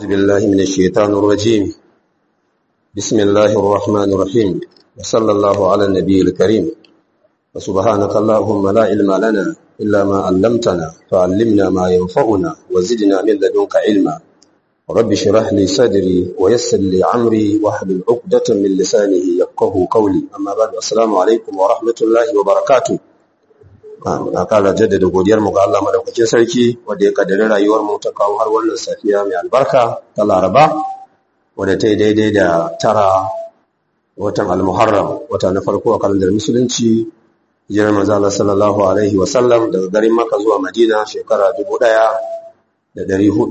أعوذ بالله من الشيطان الرجيم بسم الله الرحمن الرحيم وصلى الله على النبي الكريم وسبحانك اللهم لا علم لنا إلا ما علمتنا فعلمنا ما ينفعنا وزدنا من لدنك علما رب اشرح لي صدري ويسر لي عمري واحلل عقدة من لسانه يفقه قولي أما بعد السلام عليكم ورحمة الله وبركاته a kala jaddada godiyar mu ga Allah madaukakin sarki wanda ya kaddare rayuwar mu ta kawo har wannan safiya mai albarka ta Laraba wadda ta yi daidai da tara watan al-Muharram wata na farko a kalandar musulunci hijirar manzo Allah sallallahu alaihi wa sallam daga garin Makka zuwa Madina shekara 1448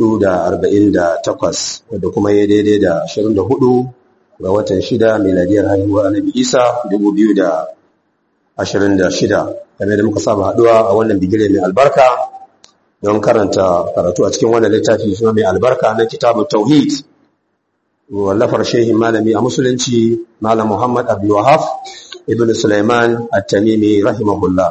wadda kuma ya daidai da 24 ga watan 6 miladiyar haihuwar Annabi Isa 2026 game da muka saba haduwa a wannan bigire mai albarka don karanta karatu a cikin wannan littafi suna mai albarka na kitabun tauhid wallafar shehin malami a musulunci malam muhammad abdulwahaf ibn sulaiman at-tamimi rahimahullah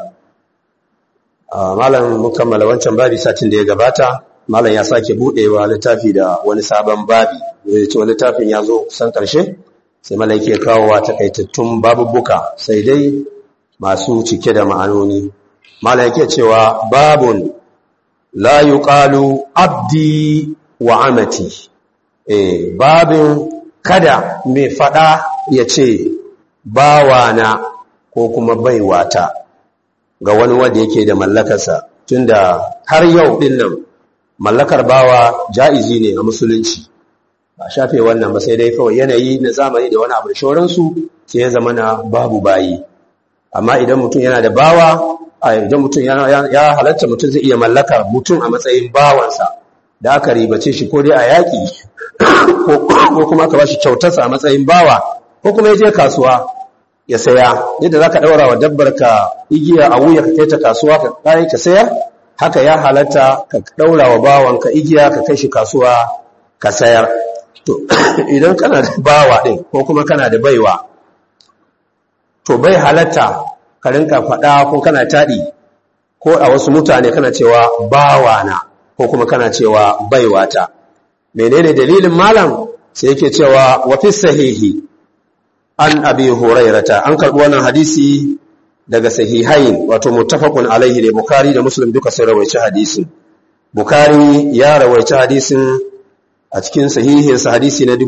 malam mukammala wancan babi satin da ya gabata malam ya sake budewa littafi da wani sabon babi zai ce littafin ya zo kusan karshe sai malam yake kawowa takaitattun babubuka sai dai masu cike da ma'anoni mala yake cewa babun la yuqalu abdi wa amati eh babin kada mai fada ya ce bawana ko kuma baiwata ga wani wanda yake da mallakarsa tunda har yau din nan mallakar bawa ja'izi ne a musulunci ba shafe wannan ba sai dai kawai yanayi na zamani da wani abu da shoransu sai ya zama na babu bayi amma idan mutum yana da bawa idan mutum ya halatta mutum zai iya mallaka mutum a matsayin bawansa da aka ribace shi ko dai a yaƙi ko kuma ka bashi kyautarsa a matsayin bawa ko kuma ya je kasuwa ya saya yadda za ka ɗaura wa dabbar ka igiya a wuya ka kai ta kasuwa ka kai ka sayar haka ya halatta ka ɗaura wa bawanka igiya ka kai shi kasuwa ka sayar to idan kana da bawa ɗin ko kuma kana da baiwa to bai halatta ka rinka faɗa ko kana taɗi ko a wasu mutane kana cewa bawana ko kuma kana cewa baiwata menene dalilin malam sai yake cewa wa fi sahihi an abi hurairata an karɓi wannan hadisi daga sahihain wato muttafaqun alaihi ne bukhari da muslim duka sun rawaici hadisin bukhari ya rawaici hadisin a cikin sahihinsa hadisi na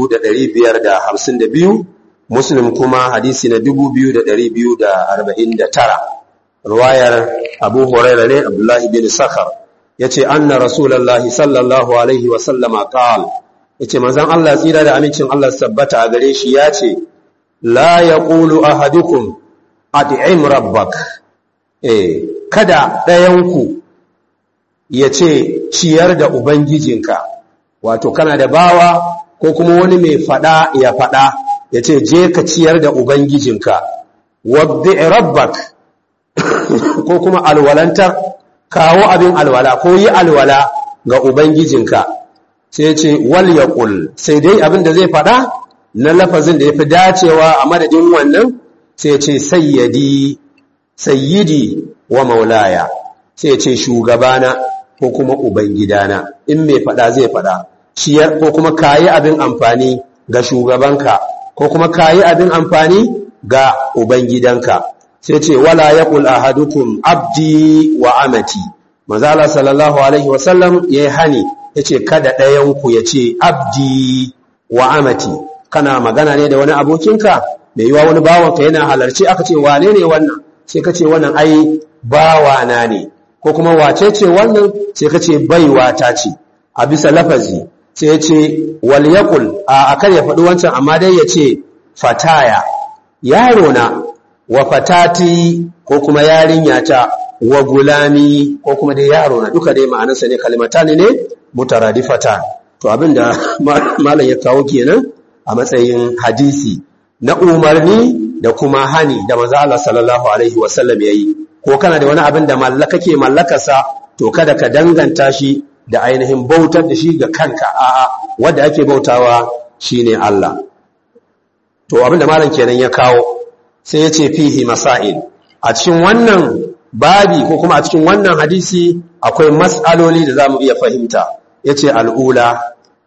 2552 Muslim kuma hadisi na 2249 ruwayar Abu Hurairah ne Abdullahi bin Sakhar yace anna Rasulullahi sallallahu alaihi wa sallama qala yace manzon Allah tsira da amincin Allah sabbata a gare shi yace la yaqulu ahadukum at'im rabbak eh kada ɗayanku yace ciyar da ubangijinka wato kana da bawa ko kuma wani mai fada ya fada ya ce je ka ciyar da ubangijinka wadda rabbak ko kuma alwalantar kawo abin alwala ko yi alwala ga ubangijinka sai ya ce wal yaqul sai dai abin da zai faɗa na lafazin da yafi dacewa a madadin wannan sai ya ce sayyidi sayyidi wa maulaya sai ya ce shugabana ko kuma ubangidana in mai faɗa zai faɗa ciyar ko kuma kayi abin amfani ga shugabanka ko kuma kayi abin amfani ga ubangidanka sai ce wala yaqul ahadukum abdi wa amati manzala sallallahu alaihi wasallam yayi hani yace kada ɗayan ku yace abdi wa amati kana magana ne da wani abokinka mai yiwa wani bawanka yana halarci aka ce wane ne wannan sai ka ce wannan ai bawana ne ko kuma wace ce wannan sai ka ce baiwa ta ce a bisa lafazi sai ya ce wal yaqul a akan ya faɗi wancan amma dai ya ce fataya yaro na wa fatati ko kuma yarinya ta wa gulami ko kuma dai yaro na duka dai ma'anarsa ne kalimatani ne mutaradifatan to abinda malam ya kawo kenan a matsayin hadisi na umarni da kuma hani da manzo Allah sallallahu alaihi wasallam yayi ko kana da wani abin da mallaka ke mallakarsa to kada ka danganta shi da ainihin bautar da shi ga kanka a'a wanda ake bautawa shine Allah to abinda malam kenan ya kawo sai ya ce fihi masail a cikin wannan babi ko kuma a cikin wannan hadisi akwai mas'aloli da zamu iya fahimta yace al'ula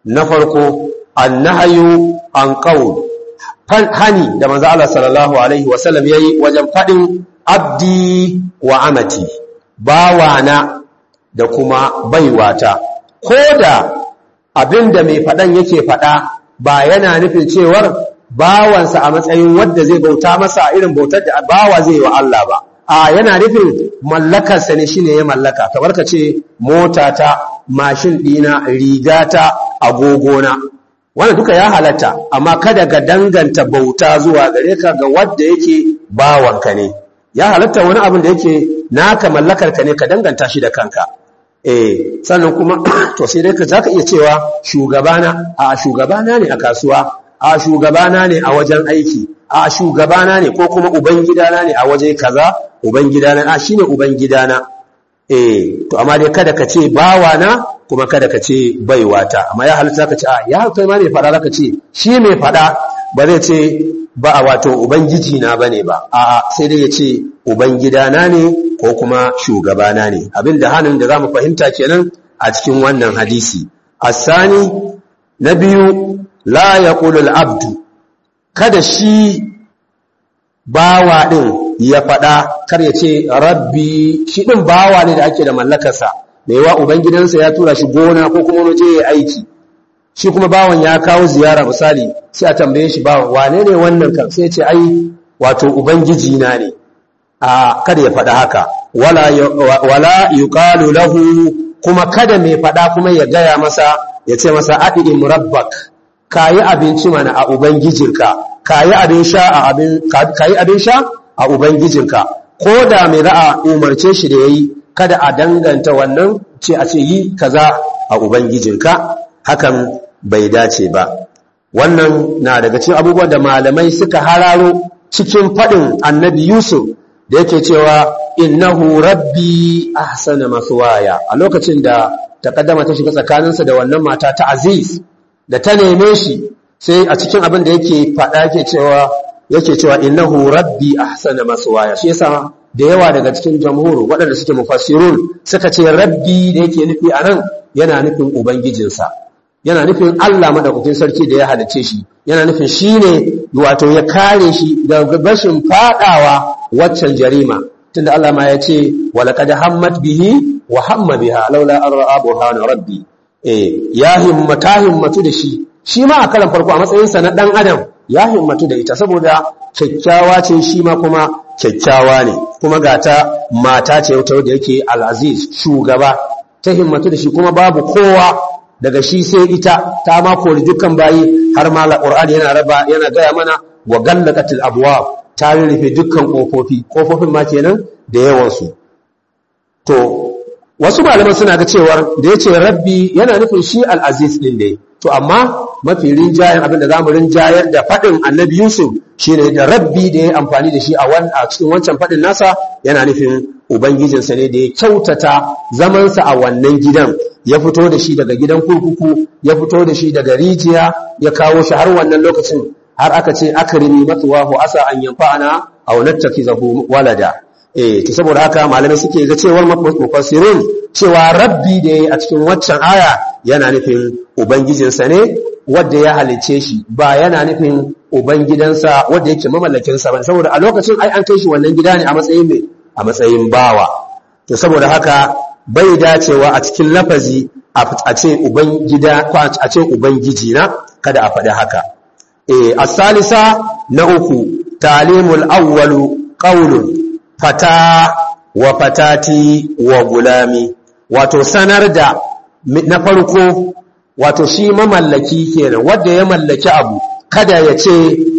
na farko annahyu an qaul hani da manzo Allah sallallahu alaihi wasallam yayi wajen fadin abdi wa amati bawana da kuma baiwata koda abinda mai fadan yake fada ba yana nufin cewar bawansa a matsayin wanda zai bauta masa irin bautar da bawa zai yi wa Allah ba a yana nufin mallakarsa ne shine ya mallaka kamar ka ce motata mashin ɗina rigata agogona wannan duka ya halatta amma kada ka danganta bauta zuwa gare ka ga wanda yake bawanka ne ya halatta wani abin da yake naka mallakar ka ne ka danganta shi da kanka eh sannan kuma to sai dai ka zaka iya cewa shugabana a shugabana ne a kasuwa a shugabana ne a wajen aiki a shugabana ne ko kuma ubangidana ne a waje kaza ubangidana a shine ubangidana eh to amma dai kada ka ce bawana kuma kada ka ce baiwata amma ya halitta ka ce a ya kai ma ne fada ka ce shi mai fada ba zai ce ba a wato ubangiji na bane ba a sai dai ya ce ubangidana ne ko kuma shugabana ne abinda hannun da zamu fahimta kenan a cikin wannan hadisi asani na biyu la yaqulu al-abdu kada shi bawa din ya faɗa kar ya ce rabbi shi ɗin bawa ne da ake da mallakarsa mai wa ubangidansa ya tura shi gona ko kuma waje ya aiki shi kuma bawan ya kawo ziyara misali sai a tambaye shi bawan wane ne wannan kan sai ce ai wato ubangiji na ne a kada ya faɗa haka wala wala yuqalu lahu kuma kada mai faɗa kuma ya gaya masa ya ce masa adi murabbak kayi abinci mana a ubangijinka kayi abin sha a abin kayi abin sha a Ubangijinka, ko da mai ra'a umarce shi da ya yi, kada a danganta wannan ce a ce yi kaza a Ubangijinka, hakan bai dace ba. Wannan na daga cikin abubuwan da malamai suka hararo cikin faɗin annabi Yusuf da yake cewa innahu rabbi ahsana maswaya a lokacin da takaddama ta shiga tsakaninsa da wannan mata ta Aziz da ta neme shi sai a cikin abin da yake faɗa yake cewa yake cewa innahu rabbi ahsana maswaya shi yasa da yawa daga cikin jamhur waɗanda suke mufassirun suka ce rabbi da yake nufi anan yana nufin ubangijinsa yana nufin Allah madaukakin sarki da ya halice shi yana nufin shine wato ya kare shi daga bashin fadawa waccan jarima tunda Allah ma ya ce walaqad hammat bihi wa hamma biha laula an ra'a burhana rabbi eh ya himmata himmatu da shi shi ma a karan farko a matsayinsa na dan adam ya himmatu da ita saboda kyakkyawa ce shi ma kuma kyakkyawa ne kuma ga ta mata ce wata da yake al'aziz shugaba ta himmatu da shi kuma babu kowa daga shi sai ita ta ma kori dukkan bayi har ma alqur'ani yana raba yana gaya mana wa gallaqatil abwab ta rufe dukkan kofofi kofofin ma kenan da yawan su to wasu malaman suna ga cewar da yace rabbi yana nufin shi al'aziz din ne to amma mafi rinjayen abin da zamu rinjayar da faɗin annabi Yusuf shine da rabbi da ya amfani da shi a cikin wancan faɗin nasa yana nufin ubangijinsa ne da ya kyautata zamansa a wannan gidan ya fito da shi daga gidan kurkuku ya fito da shi daga rijiya ya kawo shi har wannan lokacin har aka ce akrimi matsuwahu asa an yanfa'ana aw nattakizahu walada eh to saboda haka malamai suke ga cewar mufassirun cewa rabbi da yayi a cikin waccan aya yana nufin ubangijinsa ne wanda ya halice shi ba yana nufin ubangidansa wanda yake mamallakin sa ba saboda a lokacin ai an kai shi wannan gida ne a matsayin me a matsayin bawa to saboda haka bai dacewa a cikin lafazi a ce ubangida ko a ce ubangiji na kada a faɗi haka eh as-salisa na uku talimul awwalu qawlun fata wa fatati wa gulami wato sanar da na farko wato shi mamallaki kenan wanda ya mallaki abu kada ya ce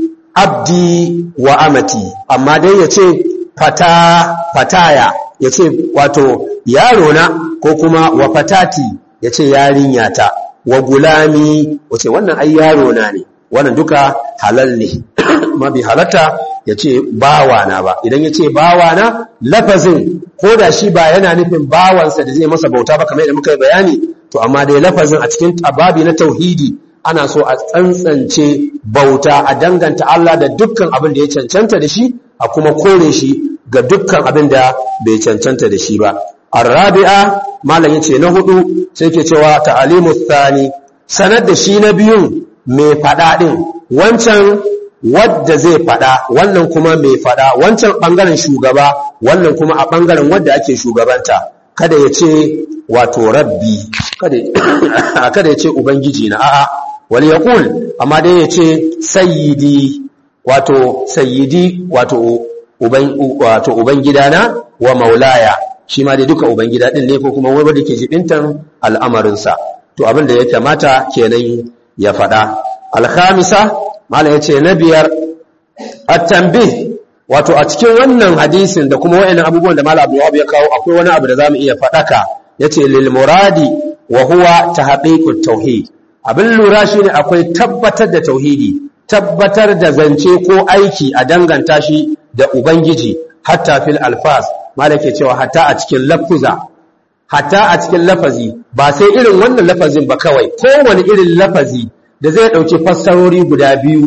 abdi wa amati amma dai ya ce fata fataya ya ce wato yaro na ko kuma wa fatati ya ce yarinyata wa gulami wace wannan ai yaro na ne wannan duka halal ne ma bi halatta ya ce bawana ba idan ya ce bawana lafazin ko da shi ba yana nufin bawansa da zai masa bauta ba kamar yadda muka yi bayani to amma dai lafazin a cikin ababi na tauhidi ana so a tsantsance bauta a danganta Allah da dukkan abin da ya cancanta da shi a kuma kore shi ga dukkan abin da bai cancanta da shi ba arabi'a malam yace na hudu sai ke cewa ta'alimu thani sanar da shi na biyun mai faɗa ɗin wancan wadda zai faɗa wannan kuma mai faɗa wancan ɓangaren shugaba wannan kuma a ɓangaren wadda ake shugabanta kada ya ce wato rabbi kada ya ce ubangiji na a'a wal yaqul amma dai ya ce sayyidi wato sayyidi wato uban wato ubangidana wa maulaya shi ma dai duka ubangida din ne ko kuma wanda ke jibintan al'amarinsa to abin da ya kamata kenan ya faɗa alkhamisa mala yace na biyar at-tanbih wato a cikin wannan hadisin da kuma wayannan abubuwan da mala Abu ya kawo akwai wani abu da zamu iya faɗaka yace lil muradi wa huwa tahqiqut tauhid abin lura shine akwai tabbatar da tauhidi tabbatar da zance ko aiki a danganta shi da ubangiji hatta fil alfas malake cewa hatta a cikin lafuza hatta a cikin lafazi ba sai irin wannan lafazin ba kawai kowane irin lafazi da zai dauki fassarori guda biyu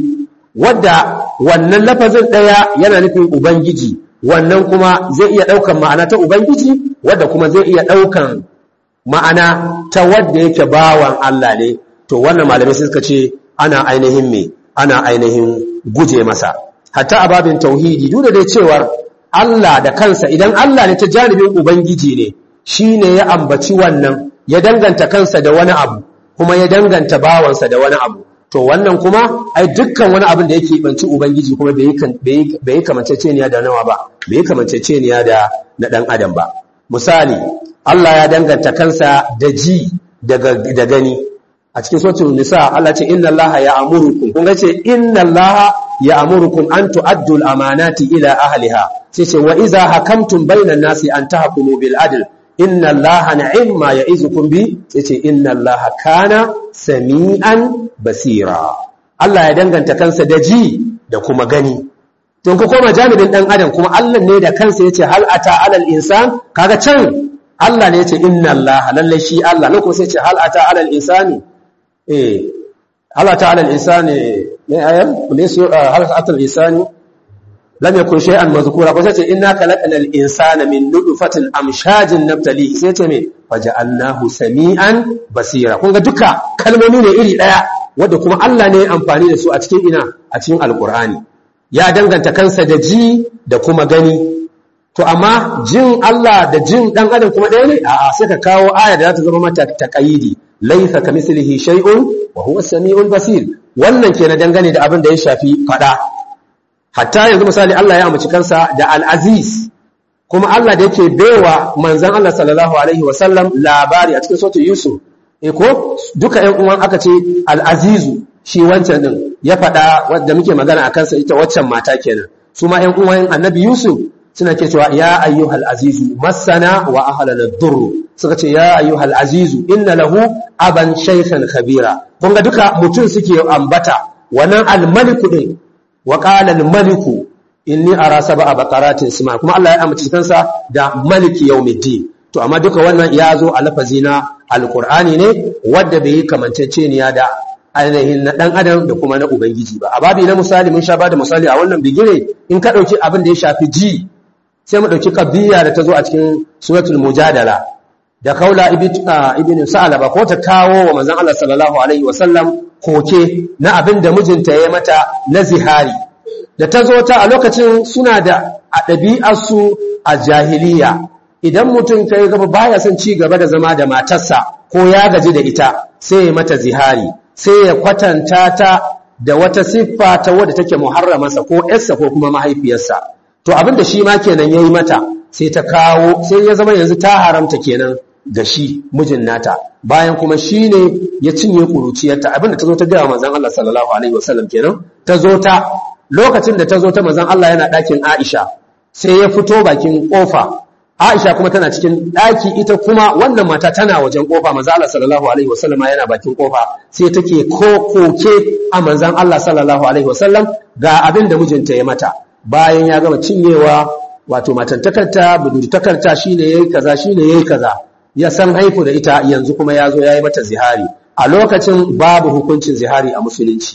wadda wannan lafazin daya yana nufin ubangiji wannan kuma zai iya daukan ma'ana ta ubangiji wadda kuma zai iya daukan ma'ana ta wadda yake bawan Allah ne to wannan malamai suka ce ana ainihin me ana ainihin guje masa hatta a babin tauhidi duk da dai cewar Allah da kansa idan Allah ne ta janibin ubangiji ne shine ya ambaci wannan ya danganta kansa da wani abu kuma ya danganta bawansa da wani abu to wannan kuma ai dukkan wani abin da yake banci ubangiji kuma bai bai kamanceceniya da nawa ba bai kamanceceniya da na dan adam ba misali Allah ya danganta kansa da ji da gani a cikin suratul nisa Allah ce inna allaha ya'murukum kun ga ce inna allaha ya'murukum an tu'addu al-amanati ila ahliha sai ce wa idza hakamtum bainan nasi an tahkumu bil adl inna allaha ni'ma ya'izukum bi sai ce inna allaha kana sami'an basira Allah ya danganta kansa da ji da kuma gani to ku koma janibin dan adam kuma Allah ne da kansa yace hal ata alal insan kaga can Allah ne yace inna allaha lalle shi Allah ne kuma sai ce hal ata alal insani eh Allah ta'ala al-insani ne ayan laysu hal ta'ala al-insani lam yakun shay'an mazkura ko sai inna khalaqnal insana min nutfatin amshajin nabtali sai ce me faja'alnahu sami'an basira kun ga duka kalmomi ne iri daya wanda kuma Allah ne ya amfani da su a cikin ina a cikin alqur'ani ya danganta kansa da ji da kuma gani to amma jin Allah da jin dan adam kuma ɗaya ne a'a sai ka kawo aya da za ta zama mata taqayidi laysa kamislihi shay'un wa huwa as-sami'ul basir wannan ke na dangane da abin da ya shafi fada hatta yanzu misali Allah ya amince kansa da al-aziz kuma Allah da yake baiwa manzon Allah sallallahu alaihi wa sallam labari a cikin suratul yusuf eh ko duka ƴan uwan aka ce al-azizu shi wancan din ya fada wanda muke magana akan sa ita waccan mata kenan su ma ƴan uwan annabi yusuf suna ke cewa ya ayyuhal azizu masana wa ahlana durr suka ce ya ayyuhal azizu inna lahu aban shaykhan kabira kun ga duka mutum suke ambata wannan al-maliku din wa qala al-maliku inni ara sab'a baqaratin sima kuma Allah ya amince kansa da maliki yawmiddin to amma duka wannan ya zo a lafazi na alqur'ani ne wanda bai kamanceceniya da ainihin na dan adam da kuma na ubangiji ba a babi na misali mun sha ba da misali a wannan bigire in ka dauki abin da ya shafi ji sai mu ɗauki ƙabbiya da ta zo a cikin suratul mujadala da kaula ibn sa'alaba ko ta kawo wa manzon Allah sallallahu alaihi wasallam koke na abin da mijinta ya mata na zihari da ta zo ta a lokacin suna da a ɗabi'arsu a jahiliya idan mutum kai gaba baya son ci gaba da zama da matarsa ko ya gaji da ita sai ya mata zihari sai ya kwatanta ta da wata siffa ta wadda take muharramarsa ko ƴarsa ko kuma mahaifiyarsa to abin da shi ma kenan yayi mata sai ta kawo sai ya zama yanzu ta haramta kenan ga shi mijin nata bayan kuma shi ne ya cinye kuruciyarta abin da ta zo ta gaya manzon Allah sallallahu alaihi wasallam kenan ta zo ta lokacin da ta zo ta manzon Allah yana ɗakin Aisha sai ya fito bakin kofa Aisha kuma tana cikin ɗaki ita kuma wannan mata tana wajen kofa manzon Allah sallallahu alaihi wasallam yana bakin kofa sai take ko koke a manzon Allah sallallahu alaihi wasallam ga abin da mijinta ya mata bayan ya gama cinyewa wato matantakarta budurtakarta shine yayi kaza shine yayi kaza ya san haifu da ita yanzu kuma ya zo yayi mata zihari a lokacin babu hukuncin zihari a musulunci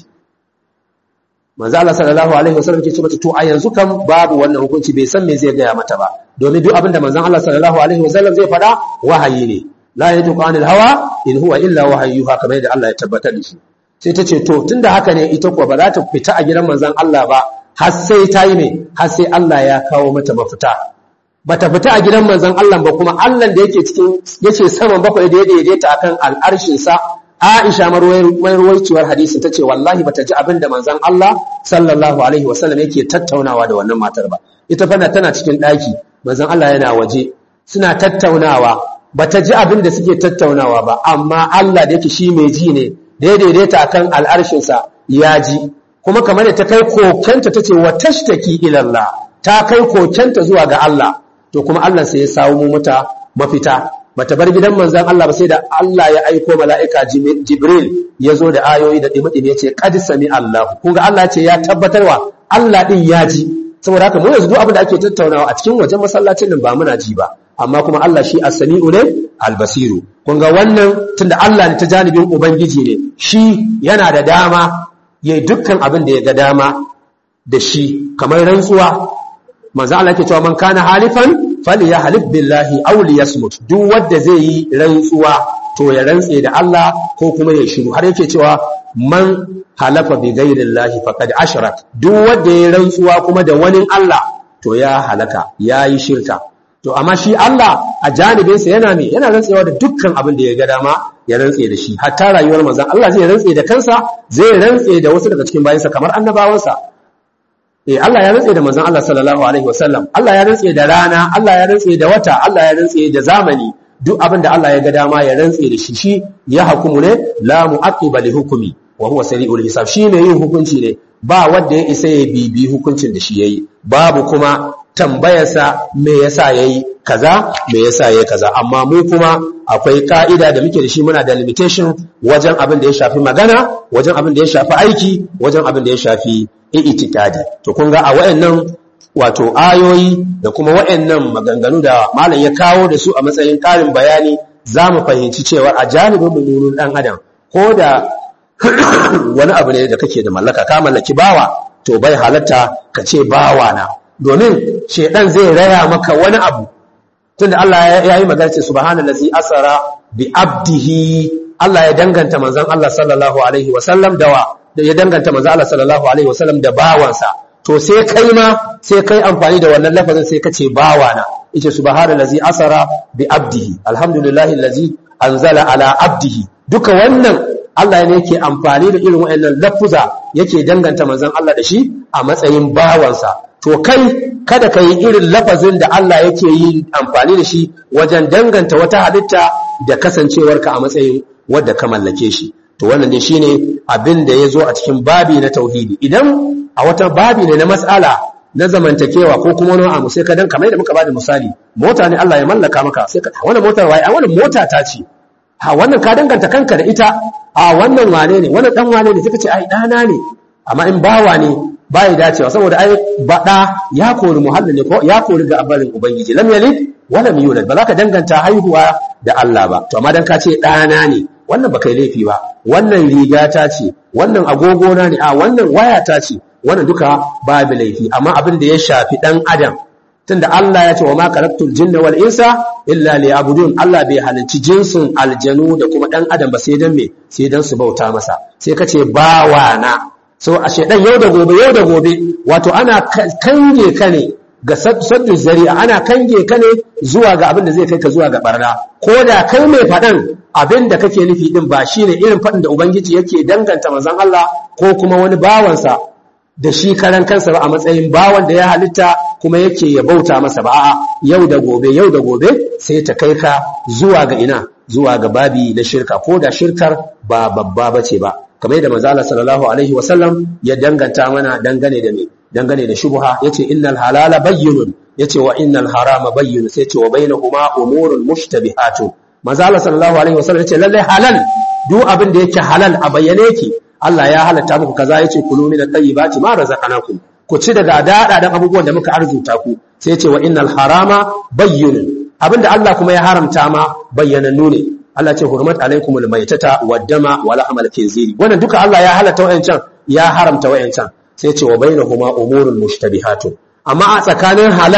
manzo Allah sallallahu alaihi wasallam ke ce mata to a yanzu kan babu wannan hukunci bai san me zai gaya mata ba domin duk abinda manzon Allah sallallahu alaihi wasallam zai faɗa wahayi ne la yatuqu anil hawa in huwa illa wahayyuha kamar yadda Allah ya tabbatar da shi sai ta ce to tunda haka ne ita kuwa ba za ta fita a gidan manzon Allah ba har sai ta yi ne har sai Allah ya kawo mata mafita bata fita a gidan manzon Allah ba kuma Allah da yake cikin yace saman bakwai da ya daidaita akan al'arshin sa Aisha marwayar hadisi ta ce wallahi bata ji abin da manzon Allah sallallahu alaihi wasallam yake tattaunawa da wannan matar ba ita fa tana cikin daki manzon Allah yana waje suna tattaunawa bata ji abin da suke tattaunawa ba amma Allah da yake shi mai ji ne da ya daidaita akan al'arshinsa ya ji kuma kamar da ta kai kokenta ta ce wa tashtaki ilallah ta kai kokenta zuwa ga Allah to kuma Allah sai ya samu mata mafita bata bar gidan manzon Allah ba sai da Allah ya aiko mala'ika Jibril ya zo da ayoyi da dimi ya ce qad sami Allah kun ga Allah ce ya tabbatarwa Allah din ya ji saboda haka mu yanzu duk abin da ake tattaunawa a cikin wajen masallacin nan ba muna ji ba amma kuma Allah shi as-sami'u ne al-basiru kun ga wannan tunda Allah ne ta janibin ubangiji ne shi yana da dama yayi dukkan abin da ya ga dama da shi kamar rantsuwa manzo Allah yake cewa man kana halifan falyahlif billahi aw liyasmut duk wanda zai yi rantsuwa to ya rantse da Allah ko kuma ya shiru har yake cewa man halafa bi ghairillahi faqad ashrak duk wanda ya rantsuwa kuma da wani Allah to ya halaka yayi shirka to amma shi Allah a janibinsa yana me yana rantsewa da dukkan abin da ya ga dama ya rantse da shi hatta rayuwar manzon Allah zai rantse da kansa zai rantse da wasu daga cikin bayansa kamar annabawansa eh Allah ya rantse da manzon Allah sallallahu alaihi wasallam Allah ya rantse da rana Allah ya rantse da wata Allah ya rantse da zamani duk abin da Allah ya ga dama ya rantse da shi shi ya hukumu ne la mu'aqqiba li hukmi wa huwa sari'ul hisab shi ne yin hukunci ne ba wanda ya isa ya bibi hukuncin da shi yayi babu kuma tambayarsa me yasa yayi kaza me yasa yayi kaza amma mu kuma akwai ka'ida da muke da shi muna da limitation wajen abin da ya shafi magana wajen abin da ya shafi aiki wajen abin da ya shafi i'tikadi to kun ga a wayannan wato ayoyi da kuma wayannan maganganu da malam ya kawo da su a matsayin karin bayani za mu fahimci cewa a janibin mululun dan adam ko da wani abu ne da kake da mallaka ka mallaki bawa to bai halatta ka ce bawa na domin shedan zai raya maka wani abu tunda Allah ya yi magana ce subhanallazi asara bi abdihi Allah ya danganta manzon Allah sallallahu alaihi wasallam dawa da ya danganta manzon Allah sallallahu alaihi wasallam da bawansa to sai kai ma sai kai amfani da wannan lafazin sai ka ce bawana yace subhanallazi asara bi abdihi alhamdulillahi allazi anzala ala abdihi duka wannan Allah ne yake amfani da irin waɗannan lafuza yake danganta manzon Allah da shi a matsayin bawansa to kai kada ka yi irin lafazin da Allah yake yi amfani da shi wajen danganta wata halitta da kasancewarka a matsayin wadda ka mallake shi to wannan dai shine abin da ya zo a cikin babi na tauhidi idan a wata babi ne na mas'ala na zamantakewa ko kuma wani abu sai ka dan kamar da muka bada misali mota ne Allah ya mallaka maka sai ka wannan motar wai wannan mota ta ce ha wannan ka danganta kanka da ita a wannan wane ne wannan dan wane ne sai ka ce ai dana ne amma in bawa ne bai dacewa saboda ai bada ya kori muhallin ne ko ya kori ga abarin ubangiji lam yalid wa lam yulad ba za ka danganta haihuwa da Allah ba to amma dan ka ce dana ne wannan ba kai laifi ba wannan riga ta ce wannan agogo na ne a wannan waya ta ce wannan duka babu laifi amma abin da ya shafi dan adam tunda Allah ya ce wa ma khalaqtul jinna wal insa illa liya'budun Allah bai halicci jinsin aljanu da kuma dan adam ba sai dan me sai dan su bauta masa sai kace bawana so a shedan yau da gobe yau da gobe wato ana kange ka ne ga saddu zari'a ana kange ka ne zuwa ga abin da zai kai ka zuwa ga barna ko da kai mai faɗan abin da kake nufi din ba shine irin faɗin da ubangiji yake danganta manzon Allah ko kuma wani bawansa da shi karan kansa ba a matsayin bawan da ya halitta kuma yake ya bauta masa ba a'a yau da gobe yau da gobe sai ta kai ka zuwa ga ina zuwa ga babi na shirka ko da shirkar ba babba bace ba kamar yadda manzo Allah sallallahu alaihi wasallam ya danganta mana dangane da me dangane da shubha yace innal halala bayyinun yace wa innal harama bayyinun sai yace wa bainahuma umurun mushtabihatun manzo Allah sallallahu alaihi wasallam yace lalle halal duk abin da yake halal a bayyane yake Allah ya halatta muku kaza yace kulu min at-tayyibati ma razaqnakum ku ci daga dada dan abubuwan da muka arzuta ku sai yace wa innal harama bayyinun abinda Allah kuma ya haramta ma bayyanannu ne Allah ce hurmat alaikumul maitata waddama wa lahmal khinziri wannan duka Allah ya halatta wayancan ya haramta wayancan sai yace wa bainahuma umurun mushtabihatun amma a tsakanin halal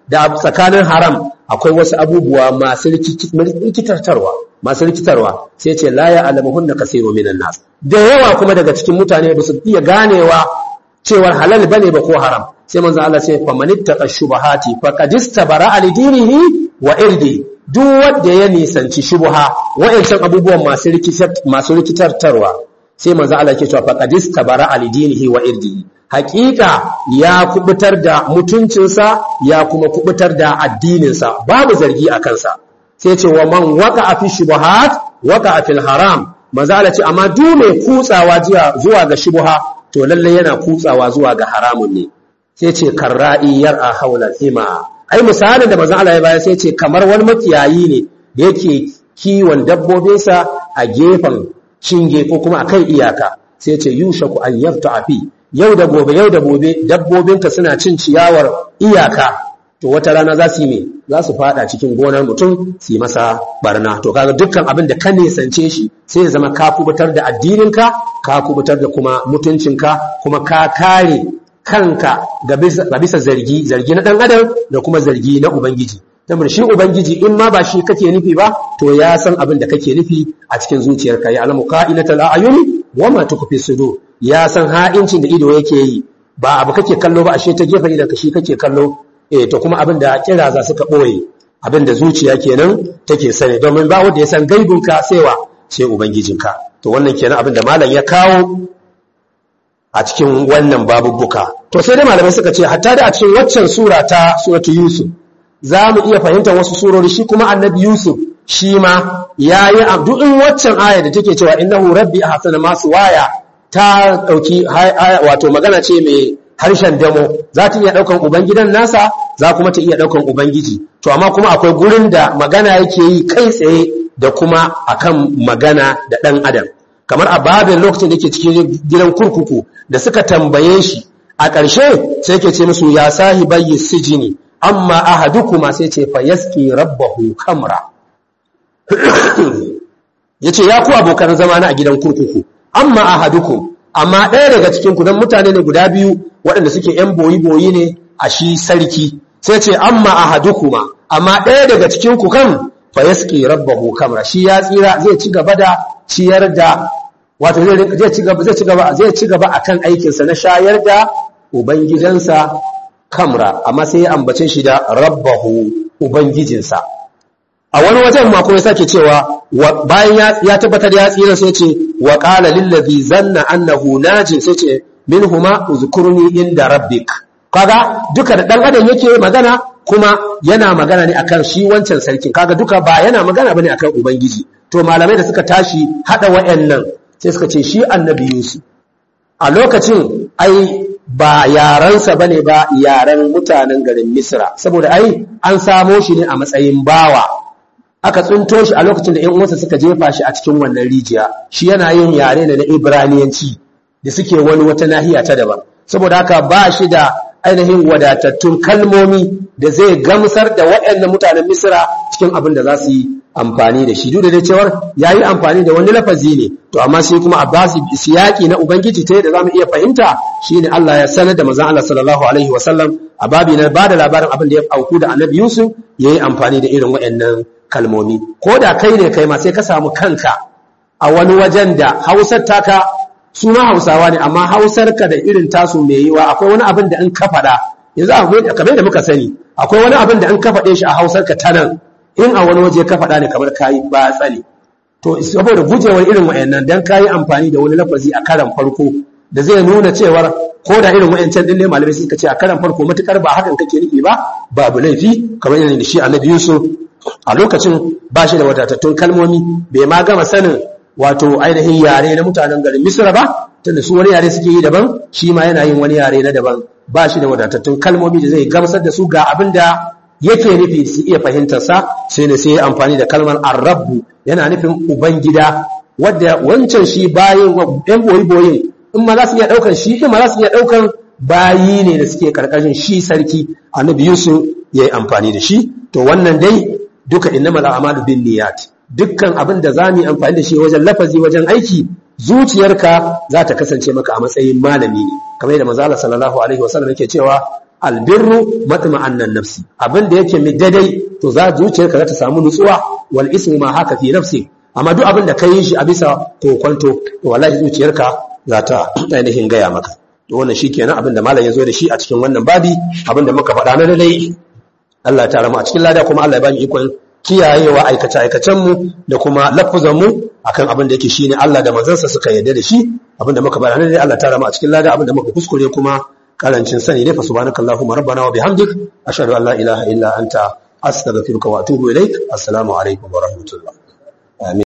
da tsakanin haram akwai wasu abubuwa masu rikitarwa masu rikitarwa sai ce la ya alamuhunna kasiru minan nas da yawa kuma daga cikin mutane ba su iya ganewa cewar halal bane ba ko haram sai manzo Allah sai fa manittaqa shubahati faqad istabara ali dinihi wa irdi duk wanda ya nisanci shubha wa'ancan abubuwan masu rikitar masu rikitarwa sai manzo Allah yake cewa faqad istabara ali dinihi wa irdi hakika ya kubutar da mutuncinsa ya kuma kubutar da addininsa babu zargi a kansa sai ce wa man waka fi shubuhat waka fil haram manzo Allah ce amma duk mai kutsawa zuwa ga shubha to lalle yana kutsawa zuwa ga haramun ne sai ce karra'i yar'a haula hima ai misalin da manzo Allah ya bayar sai ce kamar wani makiyayi ne da yake kiwon dabbobinsa a gefen shinge ko kuma akan iyaka sai ce yushaku an yafta fi yau da gobe yau da gobe dabbobinka suna cin ciyawar iyaka to wata rana za su yi me za su fada cikin gonar mutum su yi masa barna to kaga dukkan abin da ka nesance shi sai ya zama ka kubutar da addininka ka kubutar da kuma mutuncinka kuma ka kare kanka ga bisa zargi zargi na dan adam da kuma zargi na ubangiji saboda shi ubangiji in ma ba shi kake nufi ba to ya san abin da kake nufi a cikin zuciyarka ya alamu qa'inatal a'yuni wa ma tukfi sudur ya san ha'incin da ido yake yi ba abu kake kallo ba ashe ta gefen idan ka shi kake kallo eh to kuma abin da kira za suka boye abin da zuciya kenan take sani domin ba wanda ya san gaibinka sai wa sai ubangijinka to wannan kenan abin da malam ya kawo a cikin wannan babubbuka to sai dai malamai suka ce hatta da a cikin waccan sura ta suratu yusuf za mu iya fahimtar wasu surori shi kuma annabi yusuf shi ma ya yi abdu in waccan aya da take cewa innahu rabbi ahsana masu waya ta dauki wato magana ce mai harshen damo za ta iya daukan ubangidan nasa za kuma ta iya daukan ubangiji to amma kuma akwai gurin da magana yake yi kai tsaye da kuma akan magana da dan adam kamar a babin lokacin da yake cikin gidan kurkuku da suka tambaye shi a ƙarshe sai ke ce musu ya sahibayi sijini amma ahadukuma sai ce fa yaski rabbahu kamra yace ya ku abokan zama na a gidan kurkuku amma ahadukum amma ɗaya daga cikin ku dan mutane ne guda biyu waɗanda suke yan boyi boyi ne a shi sarki sai ce amma ahadukuma amma ɗaya daga cikin ku kan fa yaski rabbahu kamra shi ya tsira zai ci gaba da ciyar da wato zai ci gaba zai ci gaba zai ci gaba akan aikinsa na shayar da ubangidansa kamra amma sai ya ambace shi da rabbahu ubangijinsa a wani wajen ma kuma sake cewa bayan ya tabbatar ya tsira sai ce wa qala lil ladhi zanna annahu najin sai ce minhuma uzkurni inda rabbik kaga duka da dan adam yake magana kuma yana magana ne akan shi wancan sarkin kaga duka ba yana magana bane akan ubangiji to malamai da suka tashi hada wayannan sai suka ce shi annabi Yusuf a lokacin ai ba yarensa bane ba yaren mutanen garin Misra saboda ai an samo shi ne a matsayin bawa aka tsunto shi a lokacin da ƴan uwansa suka jefa shi a cikin wannan rijiya shi yana yin yare ne na Ibraniyanci da suke wani wata nahiya ta daban saboda haka ba shi da ainihin wadatattun kalmomi da zai gamsar da waɗannan mutanen Misra cikin abin da za su yi amfani da shi duk da dai cewar yayi amfani da wani lafazi ne to amma sai kuma a basu siyaki na ubangiji ta yadda zamu iya fahimta shine Allah ya sanar da manzon Allah sallallahu alaihi wasallam a babi na bada labarin abin da ya auku da Annabi Yusuf yayi amfani da irin waɗannan kalmomi ko da kai ne kai ma sai ka samu kanka a wani wajen da Hausar taka su ma Hausawa ne amma Hausar ka da irin tasu mai yiwa akwai wani abin da in ka faɗa yanzu kamar da muka sani akwai wani abin da in ka faɗe shi a Hausar ka ta nan in a wani waje ka faɗa ne kamar kayi ba tsali to saboda gujewar irin wayannan dan kayi amfani da wani lafazi a karan farko da zai nuna cewar ko da irin wayancan din ne malamai suka ce a karan farko matukar ba hakan kake nufi ba babu laifi kamar yana da shi annabi Yusuf a lokacin ba shi da wadatattun kalmomi bai ma gama sanin wato ainihin yare na mutanen garin Misra ba tunda su wani yare suke yi daban shi ma yana yin wani yare na daban ba shi da wadatattun kalmomi da zai gamsar da su ga abin da yake nufi su iya fahimtarsa sai ne sai amfani da kalmar arrabu yana nufin ubangida wadda wancan shi bayin ɗan boyi-boyin in ma za su iya ɗaukar shi in ma za su iya ɗaukar bayi ne da suke ƙarƙashin shi sarki annabi yusuf ya yi amfani da shi to wannan dai duka innamal a'malu bin niyyat dukkan abin da za mu yi amfani da shi wajen lafazi wajen aiki zuciyarka za ta kasance maka a matsayin malami ne kamar yadda manzo Allah sallallahu alaihi wasallam yake cewa albirru matma'annan nafsi abin da yake mai daidai to za zuciyarka za ta samu nutsuwa wal ismu ma haka fi nafsi amma duk abin da ka yi shi a bisa kokonto to wallahi zuciyarka za ta ainihin gaya maka to wannan shikenan abin da malam ya zo da shi a cikin wannan babi abin da muka faɗa na daidai Allah ta rama a cikin lada kuma Allah ya bani ikon kiyayewa aikace aikacen mu da kuma lafuzan mu akan abin da yake shine Allah da manzansa suka yarda da shi abin da muka faɗa na daidai Allah ta rama a cikin lada abin da muka kuskure kuma karancin sani ne fa subhanakallahumma rabbana wa bihamdik ashhadu an la ilaha illa anta astaghfiruka wa atubu ilaik assalamu alaikum wa rahmatullah